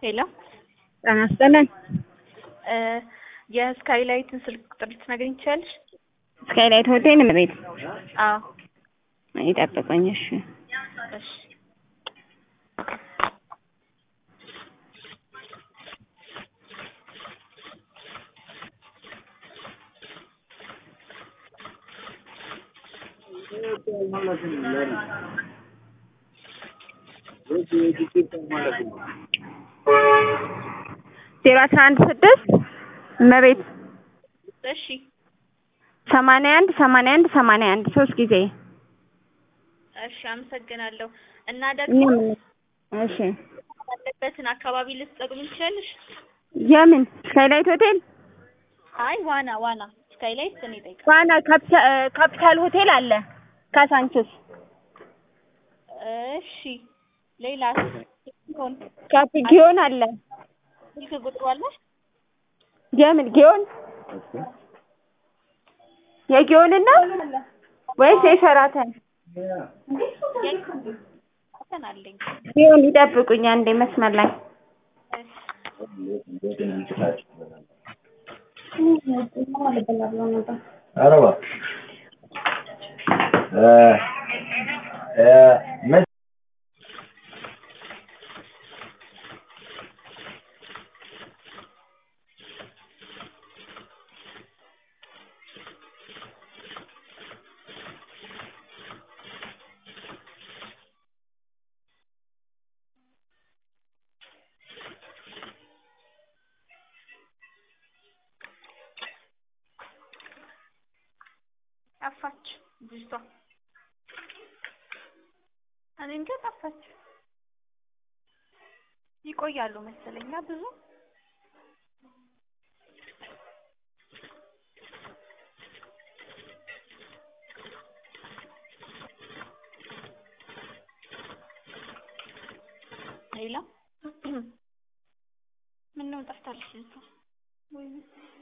ሄሎ ጤና ይስጥልን። የስካይላይትን ስልክ ቁጥር ልትነግሪኝ ትችያለሽ? ስካይላይት ሆቴል ቤት አዎ ይጠብቁኝ። እሺ እሺ ዜሮ አስራ አንድ ስድስት እመቤት እሺ ሰማንያ አንድ ሰማንያ አንድ ሰማንያ አንድ ሶስት ጊዜ እሺ አመሰግናለሁ። እና ደግሞ እኛም እሺ ያለበትን አካባቢ ልትጠቁሚኝ ትችያለሽ? የምን ስካይላይት ሆቴል አይ ዋና ዋና ስካይላይት እኔ እጠይቃለሁ። ዋና ካፒታ- ካፒታል ሆቴል አለ ካሳንችስ እሺ ሌላስ ሆን ካፒ ጊዮን አለ ስልክ ቁጥሩ አለሽ? የምን ጊዮን የጊዮንን ነው ወይስ የሸራተን እንትን አለኝ ጊዮን ይጠብቁኝ አንዴ መስመር ላይ ኧረ እባክሽ እ እ መች ጠፋች ልጅቷ። እኔ እንጃ ጠፋች። ይቆያሉ መሰለኝ አ ብዙ ሌላ ምነው ጠፍታለች ልጅቷ? ወይኔ